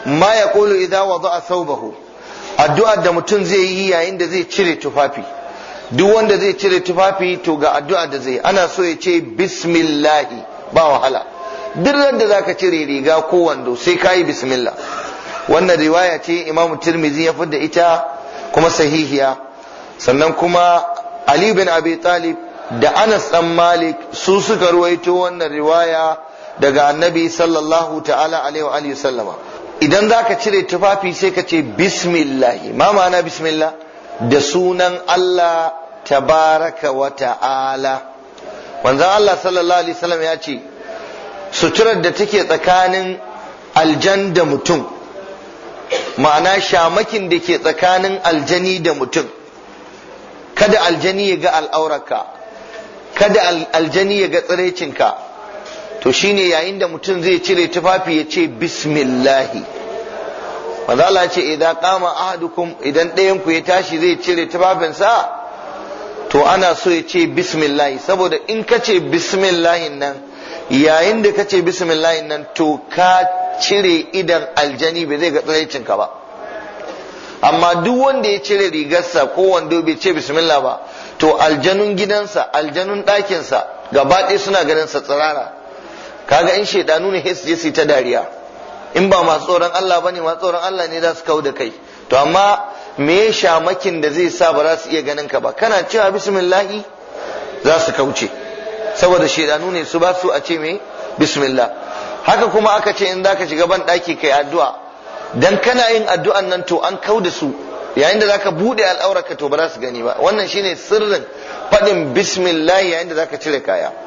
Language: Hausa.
ma yaqulu idza wada'a thawbahu addu'ar da mutum zai yi yayin da zai cire tufafi duk wanda zai cire tufafi to ga addu'a da zai ana so ya ce bismillahi ba wahala duk da zaka cire riga ko wando sai kayi bismillah wannan riwaya ce imamu tirmidhi ya fidda ita kuma sahihiya sannan kuma ali bin abi talib da anas dan malik su suka ruwaito wannan riwaya daga annabi sallallahu ta'ala alaihi wa alihi sallama idan zaka cire tufafi sai ka ce bismillah ma ma'ana bismillah da sunan Allah tabaraka wa ta'ala manzon Allah sallallahu alaihi wasallam ya ce suturar da take tsakanin aljan da mutum ma'ana shamakin da ke tsakanin aljani da mutum kada aljani ya ga al'aurarka kada aljani ya ga tsirecinka to shine yayin da mutum zai cire tufafi ya ce bismillahi manzo Allah ce idan qama ahadukum idan ɗayan ku ya tashi zai cire tufafinsa to ana so ya ce bismillahi saboda in ka ce bismillahin nan yayin da ka ce bismillahin nan to ka cire idan aljani bai zai ga tsiraicinka ba amma duk wanda ya cire rigarsa ko wando bai ce bismillah ba to aljanun gidansa aljanun ɗakinsa gaba ɗaya suna ganin sa tsirara kaga in shaidanu ne su je su ta dariya in ba masu tsoron Allah bane masu tsoron Allah ne za su kau da kai to amma me shamakin da zai sa ba za su iya ganin ka ba kana cewa bismillahi za su kauce saboda shaidanu ne su ba su a ce me bismillah haka kuma aka ce in zaka shiga ban ɗaki kai addu'a dan kana yin addu'an nan to an kau da su yayin da zaka bude al'aurarka to ba za su gani ba wannan shine sirrin faɗin bismillah yayin da zaka cire kaya